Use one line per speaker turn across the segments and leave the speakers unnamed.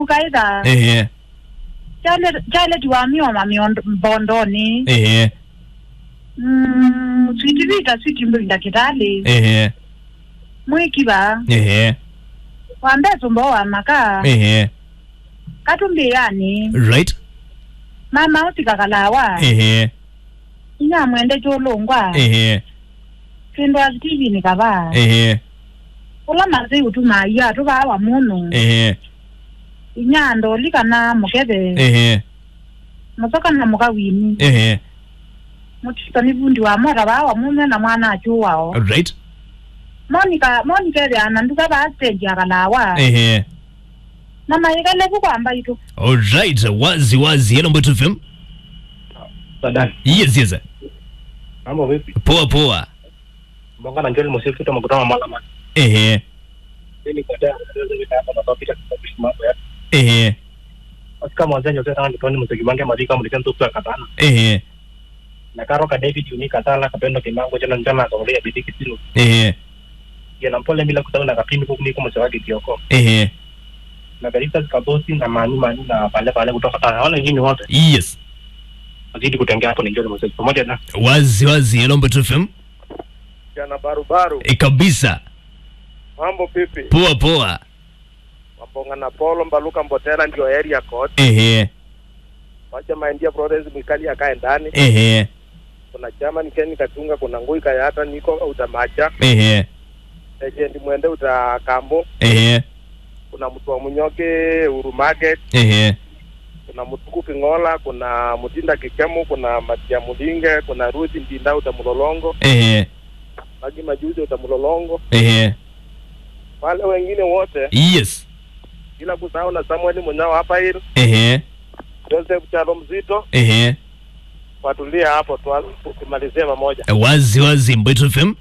ukaitha
ehe
chaletiwa mioma miondo- mbondoni
ehe
Mm, switivita switimbinda kitali
ehe
mwikiva
ehe
wambesumba wamaka
ehe
katumbiyani
right
mama usikakalawa
ehe
inyamwende cholongwa
ehe
kindu asitivini kava
ehe
ula masi utumaiya tuvawa munu
ehe
inyando likana mukeve
ehe
musokana mukawini
ehe
mutitani vundi wa mora vawa mume na mwana achuwao
right
monica monica evyana nduka va stage akalawa
ehe
namayikeleku kwamba itu
alright wazi wazi hello mbeto fm
Sadani.
yes yes
Mambo vipi?
poa poa
Mbonga na Njoli Mosifu kutoka mkutano wa Malama.
ehe
Mimi kwa dada ndio ndio hapa na topika kusababisha mambo ya.
ehe
Basi kama wazee ndio tena ndio mziki bange madika mlikan tu kwa katana.
ehe
Na karo ka David Uni katala kapendo kimango jana njana akaolea bidii kisilu.
ehe
Ya na mpole bila kusahau na kapindi huko niko msawaki kioko.
ehe
Na Garitas kabosi na mani mani na pale pale kutoka Tana. Wale wengine wote
yes
wazidi kutengea hapo ni Njoli Mosifu pamoja na
wazi wazi hello mbeto fm
Jana barubaru,
e, kabisa
mambo pipi?
poa poa
Mabonga na Polo Mbaluka Mbotela ndio area code.
ehe
Wacha maindia Florence Mikali akae ndani.
ehe
Kuna chama Ken Katunga, kuna Ngui Kayata niko utamacha.
ehe
Agent mwende utakambo.
ehe
Kuna mtu wa Munyoke Uru Market,
ehe
kuna Mutuku Kingola, kuna Mutinda Kikemu, kuna Matia Mulinge, kuna Ruthi Ndinda utamulolongo,
ehe
Magi Majuzi utamulolongo.
ehe
Wale wengine wote
yes
bila kusahau na Samuel Munyao hapa hili,
ehe
Joseph Chalo Mzito,
ehe
watulia hapo tu tumalizie pamoja.
wazi wazi mbeto fm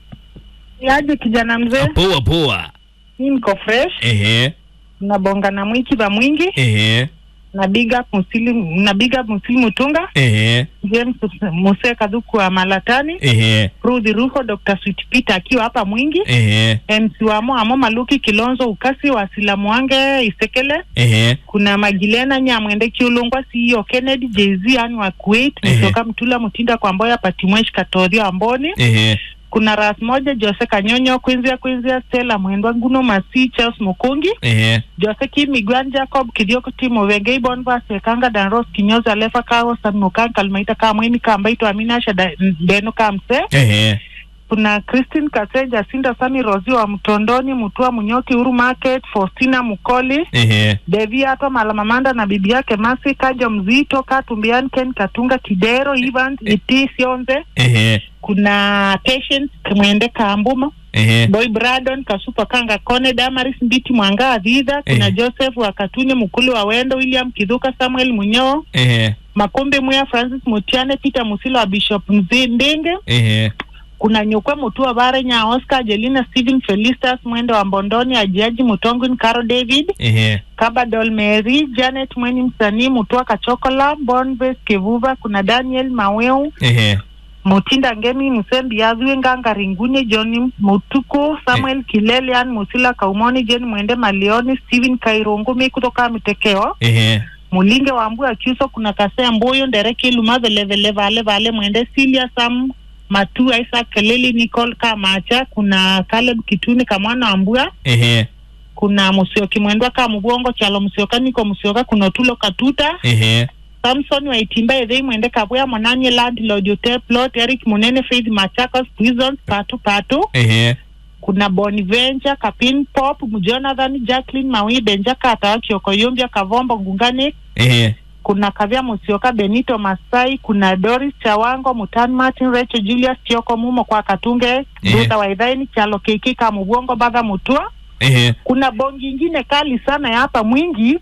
yaje kijana mzee
poa poa
mi niko fresh
ehe
nabonga na mwikiva mwingi
ehe
na big up musili na big up musili mutunga
ehe
james muse kadhuku wa malatani
ehe
rudhi ruho dr sweet peter akiwa hapa mwingi
ehe
mc wamo amo maluki kilonzo ukasi wa silamu wange isekele
ehe
kuna magilena nyamwende kiulungwa ceo kennedy jz ani wa kuwait
Ehe.
mtoka mtula mutinda kwa mboya patimwesh katorio amboni
ehe
kuna ras moja jose kanyonyo kwinzia kwinzia stela mwendwa nguno masi charles mukungi
ehe
jose kimigwan jacob kithioko timo wengei bonvas ekanga danros kinyoza lefa kawo sanukan kalmaita kamweni kambaito aminasha da- ndeno kamse
ehe
kuna christine kaseja sinda sami rozi wa mtondoni mutua munyoki uru market faustina mukoli
ehe
devi ato malamamanda na bibi yake masi kaja mzito katumbian ken katunga kidero evans iti sionze
ehe
kuna patient mwende kambuma
ehe
boy bradon kasupa kanga kone damaris mbiti mwanga adhidha kuna
Eh.
joseph wakatuni mukulu wa wendo william kidhuka samuel munyoo
ehe
makumbi muya francis mutiane peter musilo wa bishop mzi ndinge
ehe
kuna nyukwe mutua bare nya oscar jelina stephen felistas mwendo wa mbondoni ajiaji mutongwin caro david
ehe
kabadol mary janet mweni msanii mutua kachokola bonbes kevuva kuna daniel maweu
ehe
mutinda ngemi musembi yazwe nganga ringune john mutuku samuel kilelian musila kaumoni jen mwende malioni steven kairungumi kutoka mitekeo
ehe
mulinge wa mbu akiuso kuna kasea mbuyu ndereki luma velevele vale vale mwende silia sam matu isaac keleli nicol kamacha kuna caleb kituni kamwana wa mbua
ehe
kuna musioki mwendwa ka mubwongo chalo musioka niko musioka kuna otulo katuta
ehe
samson waitimba ethei mwende kabwea monanye landlord yote plot eric munene faith machakos prisons patu patu
ehe
kuna bonventure kapin pop mjonathan jacklin mawi benja kata kiokoyombia kavombo ngungani
ehe
kuna kavya musioka benito masai kuna doris chawango mutan martin recho julius chioko mumo kwa katunge duta waidhaini chalo keiki kamubwongo baga mutua
ehe
kuna bongi ingine kali sana ya hapa mwingi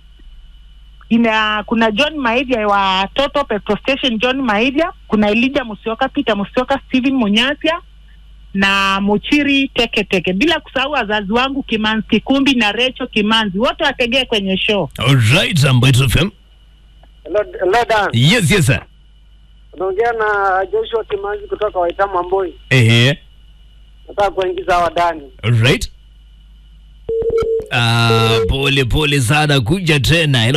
ina kuna john maivya wa toto petrol station john maivya kuna elija musioka peter musioka steven munyasya na mochiri teke teke bila kusahau wazazi wangu kimanzi kikumbi na recho kimanzi wote wategee kwenye show
alright mbeto fm
Hello, hello Dan.
yes yes sir
Unaongea na Joshua Kimanzi kutoka Waitama Mboi.
ehe
Nataka kuingiza hawa ndani.
alright Ah, pole pole sana kuja tena.